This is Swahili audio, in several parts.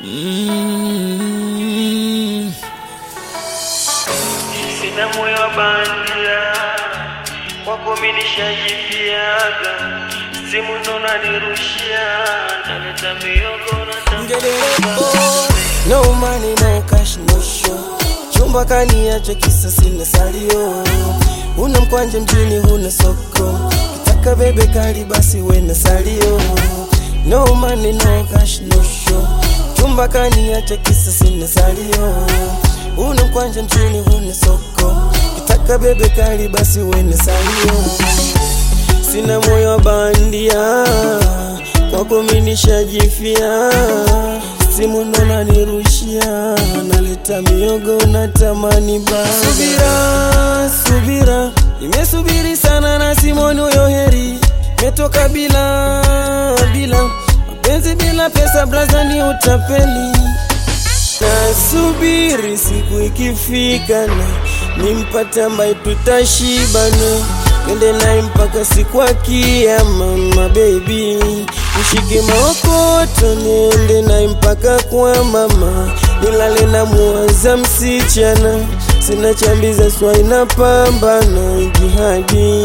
Mm. Sina moyo wa bandia, kwako mimi nishajifiaga, simu ndo nanirushia, naleta miogo na No money, no cash, no show. Chumba kaniacha kisa sina salio. Una mkwanja mjini, huna soko. Kitaka bebe kali basi wena salio. No money, no cash, no show. Chumba kaniacha kisa sina salio. Una mkwanja mjini, huna soko. Kitaka bebe kali basi wena salio. Sina moyo wa bandia, kwako mimi nishajifia. Simu ndo nanirushia, naleta miogo natamani ba. Subira, subira, nimesubiri sana na Simoni huyo heri, metoka bila bila mapenzi bila pesa, braza ni utapeli. Nasubiri siku ikifika na nimpate ambaye tutashibana, twende naye mpaka siku ya kiyama. Mama baby, nishike maokoto, niende naye mpaka kwa mama, nilale na muwaza msichana, sina chambiza swai na pambana jihadi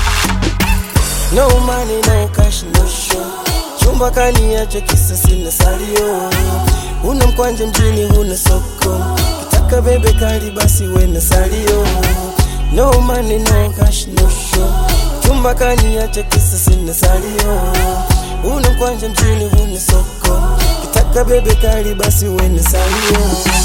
No money, no cash, no show. Chumba kaniacha kisa sina salio. Una mkwanja mjini, huna soko. Kitaka bebe kali basi wena salio. No money, no cash, no show. Chumba kaniacha kisa sina salio. Una mkwanja mjini, huna soko. Kitaka bebe kali basi wena salio.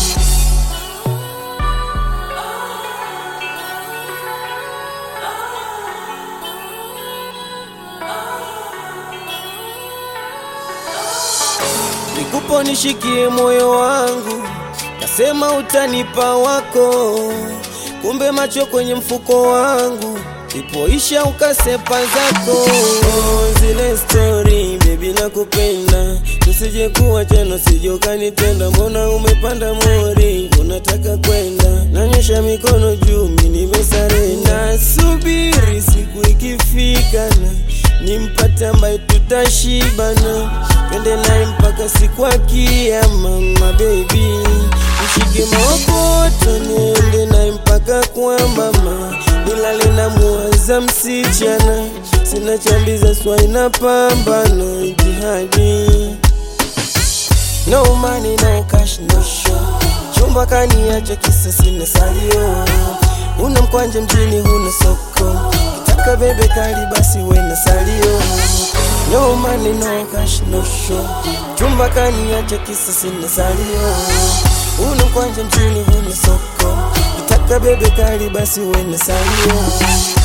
Nikupo nishikie moyo wangu, kasema utanipa wako, kumbe macho kwenye mfuko wangu, ipoisha ukasepa zako. Oh, zile story baby, nakupenda, tusije kuwa chano, sije ukanitenda. Mbona umepanda mori, unataka kwenda? Nanyosha mikono juu, mimi nimesarenda, subiri siku ikifika na nimpate ambaye tutashibana, twende naye mpaka siku ya kiyama. Mama baby, nishike maokoto, niende naye mpaka kwa mama, nilale na muwaza msichana, sina chambiza swai na pambana jihadi No money, no cash, no show. Chumba kaniacha kisa sina salio. Una mkwanja mjini, huna soko. Kitaka bebe kali basi wena salio. No money, no cash, no show. Chumba kaniacha kisa sina salio. Una mkwanja mjini, huna soko. Kitaka bebe kali basi wena salio.